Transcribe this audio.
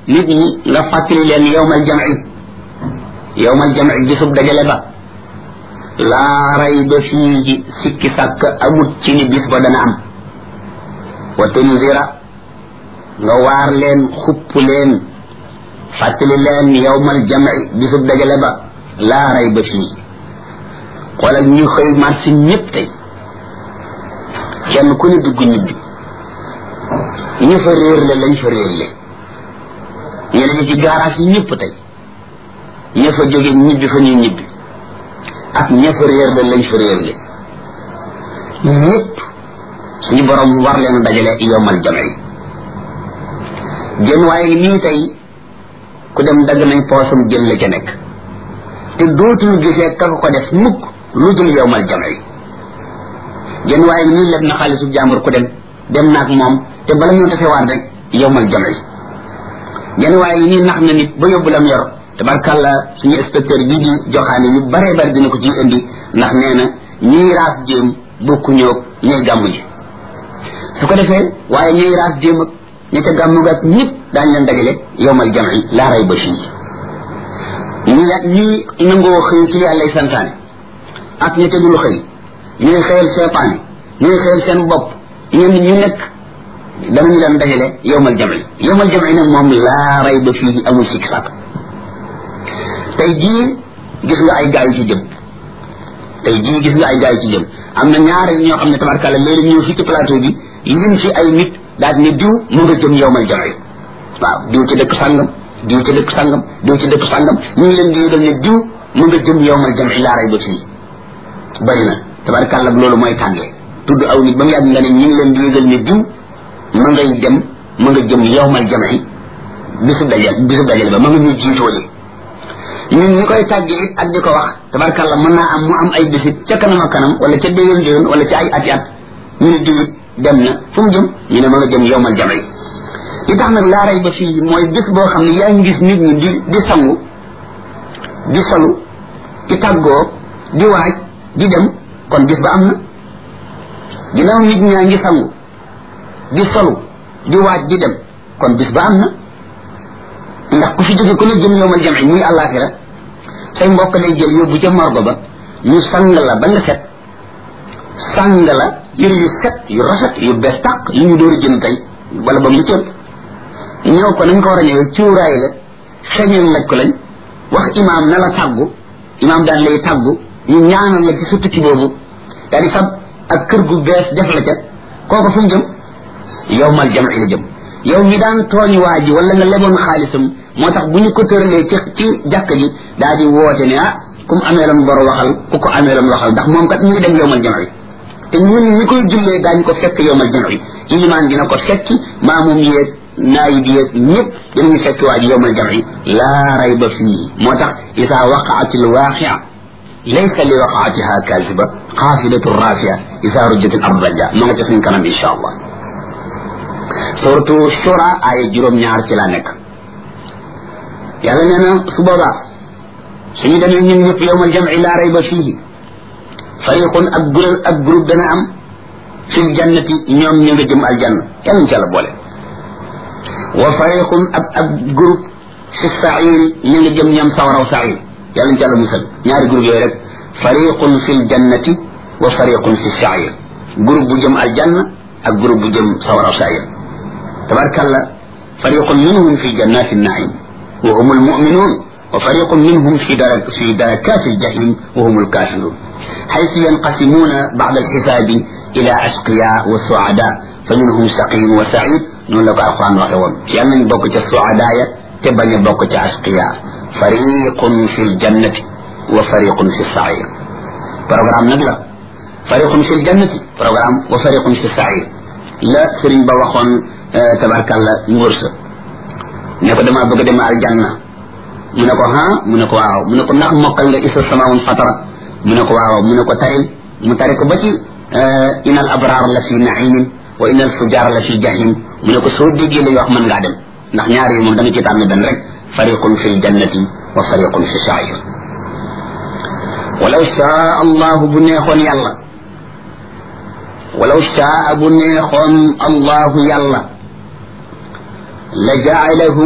nit ñi nga fàttali leen yowmal jamci yowmal jamci bisub dajale ba laa rayba fii sikki sàkk amut ci ni bis ba dana am wa tunzira nga waar leen xupp leen fàttali leen yowmal jamci bisub dajale ba laa rayba fii xoolal ñu xëy marché ñëpp tey kenn ku ne dugg ñibbi ñu fa réer le lañ fa réer le ñeneen ñi ci garage yi ñëpp tey ña fa jóge ñibbi fa ñuy ñibbi ak ña fa réer le lañ fa réer le ñëpp suñu borom war leen dajale yomal jamci jën waaye nii tey ku dem dagg nañ poosam jël la ca nekk te dootul gisee ka ko def mukk lu dul yowmal jamci jën waaye nii leb na xaalisu jàmbur ku dem dem naag moom te bala ñoo tasewaat rek yowmal jamci jën waaye nii nax na nit ba yóbbu lam yor tabarkàlla suñu inspecteur bii di joxaane yu bare bari dina ko ciy indi ndax nee na ñiy raas jéem bokku ñoog ñooy gàmmu ji su ko defee waaye ñooy raas jéem ak ña ca gàmmu ga ñëpp daañu leen dajale yowmal jamci laa ray ba fii ñi ñi nangoo xëy ci yàllay santaane ak ña ca dul xëy ñuy xëyal seetaan ñuy xëyal seen bopp ñenn ñu nekk danañu leen dajale yowmal jamci yowmal jamci nag moom laa ray ba fii amul sikk sàkk tey jii gis nga ay gaay yu ci jëm tey jii gis nga ay gaay yu ci jëm am na ñaari ñoo xam ne tabarkàlla léegi ñëw fii ci plateau bi lim fi ay nit daal ne diw mu nga jëm yowmal jamci waaw diw ci dëkk sàngam diw ci dëkk sàngam diw ci dëkk sàngam ñu ngi leen di yëgal ne diw mu nga jëm yowmal jamci laa ray ba fii bari na tabarkàlla loolu mooy tàngee tudd aw nit ba mu yàgg nga ne ñu ngi leen di yëgal ne diw ma ngay dem ma nga jëm yowmal jamci bisu dajal bisu dajal ba ma nga ñuy jiitoole ñun ñi koy tàgge it ak di ko wax tabarkàlla mën naa am mu am ay bisit ca kanam a kanam wala ca déwén déwén wala ca ay ati at ñu ne diwit dem na fu mu jëm ñu ne ma nga jëm yowmal jamci li tax nag laaray ba fii mooy bis boo xam ne yaa ngi gis nit ñi di di sangu di solu di tàggoo di waaj di dem kon bis ba am na ginnaaw nit ñaa ngi sangu di solu di waaj di dem kon bis ba am na ndax ku fi jóge ku ne jëm yowmal jamci muy àllaaxira say mbokk lay jël yóbbu ca morgo ba ñu sang la ba nga set sang la yëre yu set yu rafet yu bees tàq yu ñu door a jënd tey wala ba mu cëpp ñëw ko nañ ko war a ñëwee cuuraay la xeñeel laj ko lañ wax imaam na la tàggu imaam daan lay tàggu ñu ñaanal la ci sa tukki boobu daal di fab ak kër gu bees def la ca kooku fu mu jëm yowmal jamci la jëm yow mi daan tooñ waa ji wala nga leboon xaalisam moo tax bu ñu ko tëralee ci ci jàkk ji daa di woote ne ah ku mu ameeloon bor waxal ku ko ameeloon waxal ndax moom kat ñu ngi dem yowmal jamci te ñun ñi koy jullee daañu ko fekk yowmal jamci ilimaan dina ko fekki maamum yeeg naayib yeeg ñëpp dinañu fekk waa ji yowmal jamci laa rayba fii moo tax isa waqaati lwaqia laysa li waqaatiha kaasiba xaafidatu rafia isa rujjat al ard raja ma nga ca suñ kanam insha allah surtout shura ay juróom-ñaar ci laa nekk yàlla nee na su boobaa suñu demee ñun ñëpp yowmal jamci laa rayba fiihi fariqun ak groupe ak groupe dana am fil jannati ñoom ñu nga jëm aljanna yàlla ñu ci yàlla boole wa fariqun ab ab groupe fi sairi ñu nga jëm ñoom sawaraw sair yàlla ñu ci yàlla musal ñaari groupe yooyu rek fariqun fil jannati wa fariqun fi sair groupe bu jëm aljanna ak groupe bu jëm sawaraw sair tabarkalla fariqun minhum fi jannati naim wa hum almuminun wa fariqun minhum fi darak fi darakati aljahim wa hum alkafirun حيث ينقسمون بعد الحساب إلى أشقياء وسعداء فمنهم شقي وسعيد نقول لك القرآن وحيوان يعني بوكة السعداء تبني بوكة أشقياء فريق في الجنة وفريق في السعير برنامج نقلا فريق في الجنة برنامج وفريق في السعير لا سرين بوخون آه تبارك الله نورس نكو دما بوكة دما الجنة منكو ها منكو واو منكو نخ مقل إسا السماء فطرت mu ne ko waaw mu ne ko taril mu tari ko ba ci ina al abrar la fi naimin wa ina al fujar la fi jahim mu ne ko soo déggee li wax mën ngaa dem ndax ñaar yi moom da nga ci tànn benn rek fariqun fi ljannati wa fariqun fi sair walaw shaa allahu bu neexoon yàlla walaw shaa bu neexoon allahu yàlla la jaalahum